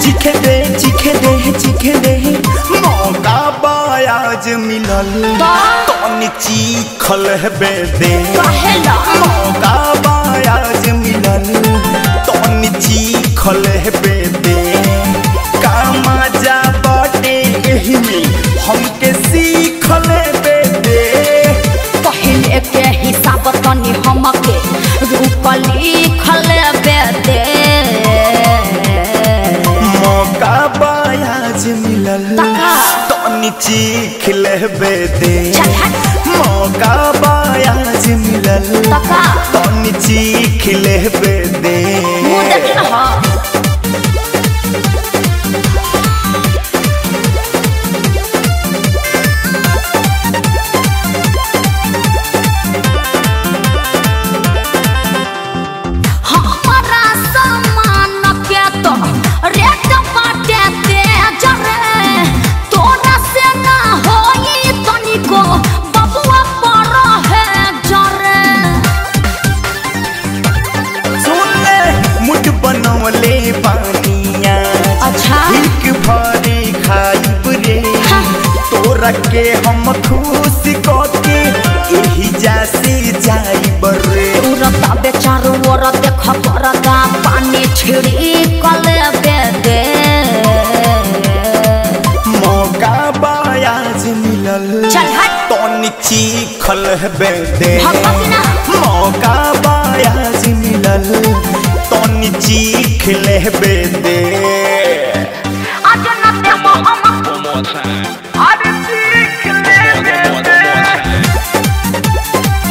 चिखे दे चिखे दे चिखे दे मौका बायाज मिलल तनी चीखल बे दे कहेला मौका बायाज मिलल तनी चीखल बे दे का मजा बाटे एही में हमके सीखल बे दे पहले के हिसाब तनी हमके रूप लिखल बेदे मौका बायाज मिलल तका। तनी चीख लेबे दे चल हट मौका बायाज मिलल तका तनी चीख लेबे दे मुंह देख रहा हमारा सामान के तो रेट बाटे तेज रे तोरा से ना होई तनिको बबुआ पर है जरे सुन ले मुठ बनवले पानिया अच्छा। हिक भरी खाइब रे हाँ। तोरा के हम खुश के एही जासे जाइब रे तुरता बेचारो ओर देख परदा पानी छिड़ी कले बेदे मौका बायाज मिलल चल हट तनी चीखल बे दे भगवती ना मौका बायाज मिलल तनी चीख लेबे दे आज न देबो हम One more time. अरे चीख लेबे One more, one more time.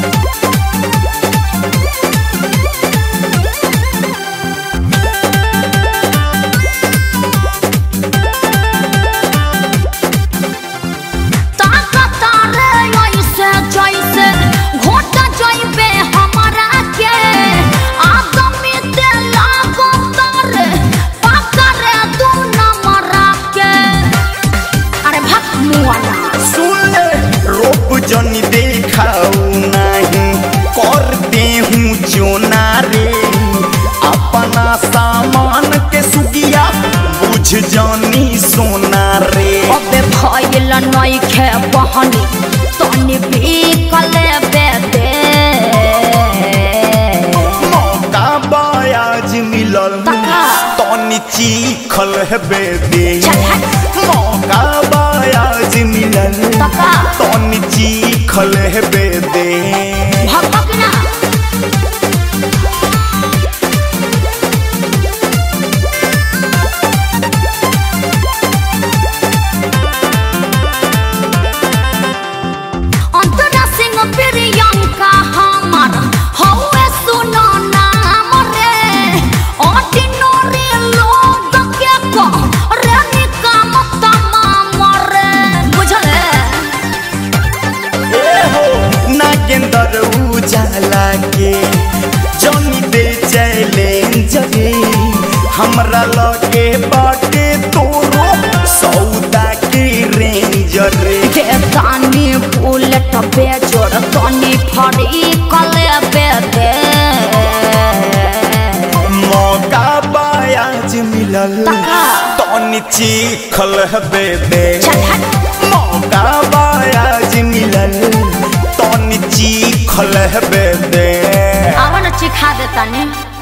ताकता रे ऐसे जैसे घोट जइबे हमरा के आदमी ते लागो तारे पकड़े दू नंबर के अरे भक मुआना सुन ले रोप जनी देखाऊ नहीं करते हूँ चोना रे अपना सामान के सुगिया बुझ जानी सोना रे अबे भइल नइखे बहनी तनी बिकले बेदे मौका बायाज मिलल तका। तनी चीखल हेबे दे चल हट मौका बायाज मिलल तका तनी चीखल हेबे दे भगभग ना अंतरा सिंह प्रियंका हमर हौवे सुनो नाम रे ऑर्डिनरी लोग के को रे निकाम तमाम रे बुझले ए हो नागेंदर उजाला के जनी दे चैलेंज रे हमरा लगे बाटे तोरो सौदा के रेंज रे बेदानी बुलेट बेजोड़ तनी फड़ी कले बेदे मौका बायाज मिलल तका। तनी चीखल हेबे दे चल हट मौका बायाज मिलल तनी चीखल हेबे दे आवन चिखा देता ने